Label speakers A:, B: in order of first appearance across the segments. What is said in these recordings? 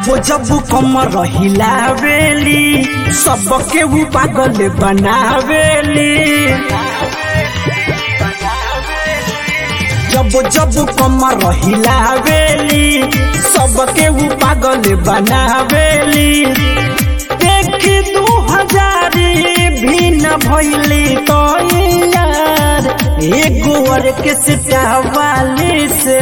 A: जब जब कमर हिलावेली सबके ऊ पागल बनावेली जब जब कमर हिलावेली सबके ऊ पागल बनावेली देखी दू हजारी भी न भैली तो यार एगो ऑर्केस्ट्रा वाली से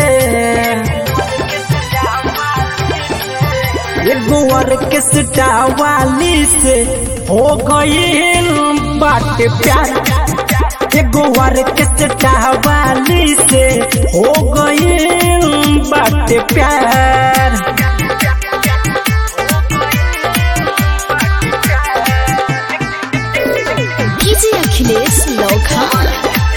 A: एगो ऑर्केस्ट्रा वाली से हो गई बात प्यार एगो ऑर्केस्ट्रा वाली से हो गई बात प्यार
B: डीजे अखिलेश लौखा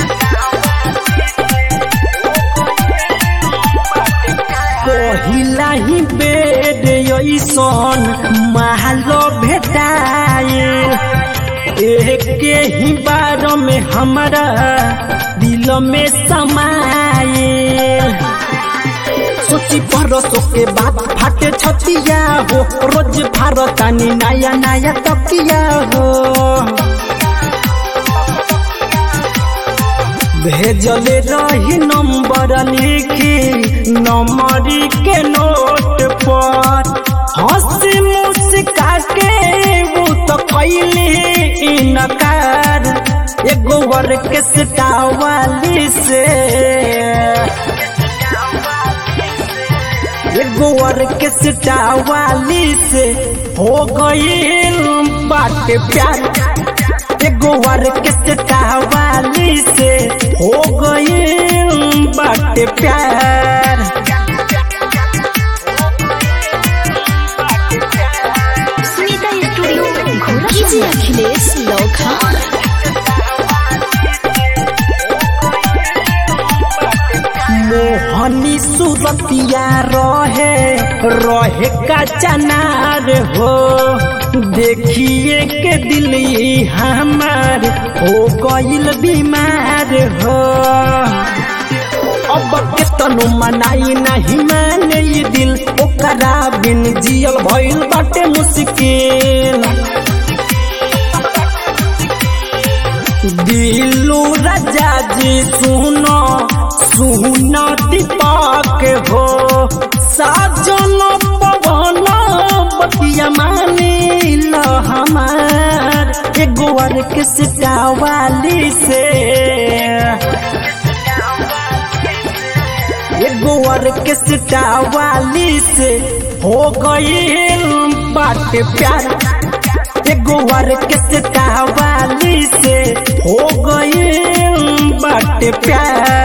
A: पहिला ही बेड ऐसन महलो भेटाए एके ही बार में हमारा दिल में समाए सोची परसों के बाद फाटे छतिया हो रोज भारतानी नया नया तकिया हो भेजले रही नंबर लिखी नंबरी के नोट पर हंसी मुस्का के वो तो कैली इनकार एगो ऑर्केस्ट्रा वाली से एगो ऑर्केस्ट्रा वाली से हो गई बात प्यार एगो ऑर्केस्ट्रा वाली से हो गई बात प्यार
B: स्मिता स्टूडियो घोड़ा डीजे अखिलेश लौखा
A: मोहनी सुरतिया रहे रहे का चनार हो देखिए के दिल ई हमार हो गईल बीमार हो अब के तनु मनाई नहीं माने ये दिल ओकरा बिन जियल भइल बाटे मुश्किल दिलू राजा जी सुनो सुनो दीपक हो साजन पवन बतिया मानिल हमार एगो ऑर्केस्ट्रा वाली से एगो ऑर्केस्ट्रा वाली से हो गई बात प्यार एगो ऑर्केस्ट्रा वाली से हो गई बात प्यार